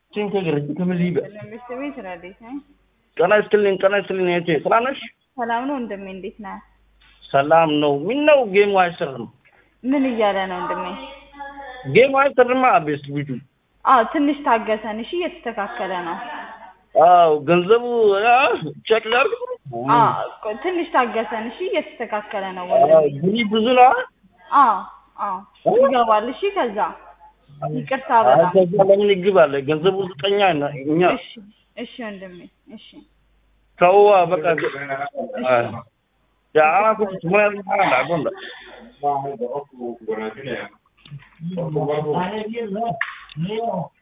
ስንት ገረጅ ከምን ይበል ለምስት ቤት ረዴት ነኝ። ጤና ይስጥልኝ ጤና ይስጥልኝ እህቴ ሰላም ነሽ ሰላም ነው ወንድሜ፣ እንዴት ነህ? ሰላም ነው ምን ነው ጌሙ አይሰራም ምን እያለ ነው ወንድሜ? ጌሙ አይሰራማ ቤስት ቢቱ አዎ ትንሽ ታገሰን እሺ፣ እየተስተካከለ ነው። አው ገንዘቡ ቼክ ላድርግ አዎ ቆይ ትንሽ ታገሰን እሺ፣ እየተስተካከለ ነው አዎ ወንድሜ። ብሪ ብዙ ነው አዎ አዎ ይገባል። እሺ ከዛ ይቅርታ በጣም ከዛ ለምን ይግባል ገንዘቡ ዝቀኛ ነው እኛ እሺ እሺ ወንድሜ እሺ ተው በቃ ያ አራኩ ምን ያህል አጎንዳ Vamos, vamos, vamos, vamos, vamos, vamos, vamos, vamos, vamos,